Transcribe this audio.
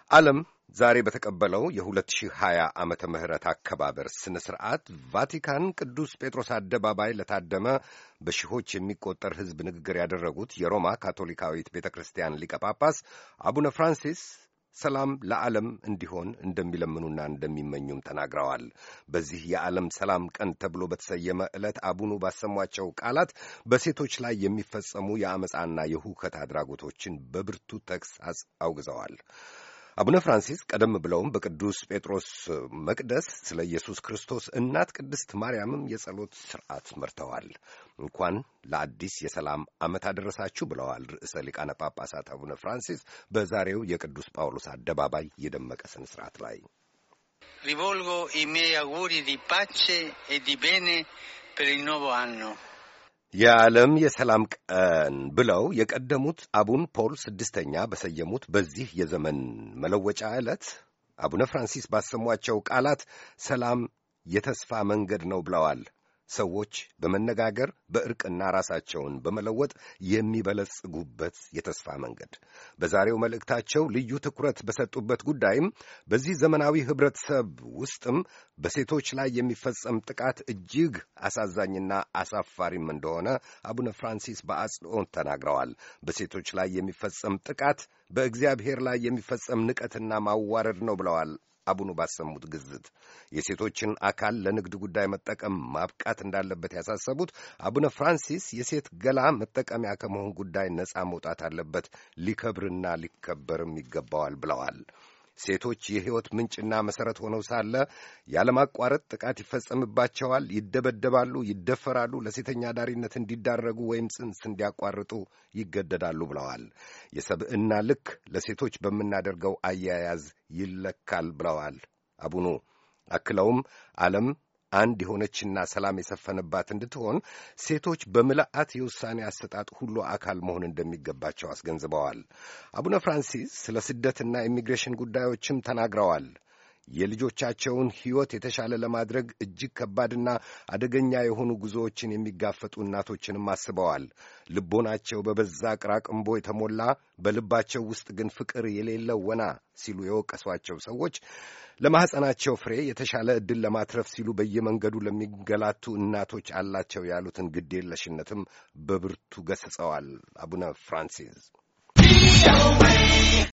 ዓለም ዛሬ በተቀበለው የ2020 ዓመተ ምህረት አከባበር ስነ ስርዓት ቫቲካን ቅዱስ ጴጥሮስ አደባባይ ለታደመ በሺዎች የሚቆጠር ሕዝብ ንግግር ያደረጉት የሮማ ካቶሊካዊት ቤተ ክርስቲያን ሊቀ ጳጳስ አቡነ ፍራንሲስ ሰላም ለዓለም እንዲሆን እንደሚለምኑና እንደሚመኙም ተናግረዋል። በዚህ የዓለም ሰላም ቀን ተብሎ በተሰየመ ዕለት አቡኑ ባሰሟቸው ቃላት በሴቶች ላይ የሚፈጸሙ የአመፃና የሁከት አድራጎቶችን በብርቱ ተግሳጽ አውግዘዋል። አቡነ ፍራንሲስ ቀደም ብለውም በቅዱስ ጴጥሮስ መቅደስ ስለ ኢየሱስ ክርስቶስ እናት ቅድስት ማርያምም የጸሎት ሥርዓት መርተዋል። እንኳን ለአዲስ የሰላም ዓመት አደረሳችሁ ብለዋል ርዕሰ ሊቃነ ጳጳሳት አቡነ ፍራንሲስ በዛሬው የቅዱስ ጳውሎስ አደባባይ የደመቀ ስነ ሥርዓት ላይ ሪቮልጎ i miei auguri di pace e di bene per il nuovo anno የዓለም የሰላም ቀን ብለው የቀደሙት አቡን ፖል ስድስተኛ በሰየሙት በዚህ የዘመን መለወጫ ዕለት አቡነ ፍራንሲስ ባሰሟቸው ቃላት ሰላም የተስፋ መንገድ ነው ብለዋል። ሰዎች በመነጋገር በእርቅና ራሳቸውን በመለወጥ የሚበለጽጉበት የተስፋ መንገድ። በዛሬው መልእክታቸው ልዩ ትኩረት በሰጡበት ጉዳይም በዚህ ዘመናዊ ኅብረተሰብ ውስጥም በሴቶች ላይ የሚፈጸም ጥቃት እጅግ አሳዛኝና አሳፋሪም እንደሆነ አቡነ ፍራንሲስ በአጽንኦት ተናግረዋል። በሴቶች ላይ የሚፈጸም ጥቃት በእግዚአብሔር ላይ የሚፈጸም ንቀትና ማዋረድ ነው ብለዋል። አቡኑ ባሰሙት ግዝት የሴቶችን አካል ለንግድ ጉዳይ መጠቀም ማብቃት እንዳለበት ያሳሰቡት አቡነ ፍራንሲስ የሴት ገላ መጠቀሚያ ከመሆን ጉዳይ ነፃ መውጣት አለበት፣ ሊከብርና ሊከበርም ይገባዋል ብለዋል። ሴቶች የሕይወት ምንጭና መሠረት ሆነው ሳለ ያለማቋረጥ ጥቃት ይፈጸምባቸዋል፣ ይደበደባሉ፣ ይደፈራሉ፣ ለሴተኛ ዳሪነት እንዲዳረጉ ወይም ጽንስ እንዲያቋርጡ ይገደዳሉ ብለዋል። የሰብዕና ልክ ለሴቶች በምናደርገው አያያዝ ይለካል ብለዋል አቡኑ። አክለውም ዓለም አንድ የሆነችና ሰላም የሰፈነባት እንድትሆን ሴቶች በምልአት የውሳኔ አሰጣጥ ሁሉ አካል መሆን እንደሚገባቸው አስገንዝበዋል። አቡነ ፍራንሲስ ስለ ስደትና ኢሚግሬሽን ጉዳዮችም ተናግረዋል። የልጆቻቸውን ሕይወት የተሻለ ለማድረግ እጅግ ከባድና አደገኛ የሆኑ ጉዞዎችን የሚጋፈጡ እናቶችንም አስበዋል። ልቦናቸው በበዛ ቅራቅንቦ የተሞላ በልባቸው ውስጥ ግን ፍቅር የሌለው ወና ሲሉ የወቀሷቸው ሰዎች ለማኅፀናቸው ፍሬ የተሻለ ዕድል ለማትረፍ ሲሉ በየመንገዱ ለሚንገላቱ እናቶች አላቸው ያሉትን ግዴለሽነትም በብርቱ ገስጸዋል አቡነ ፍራንሲስ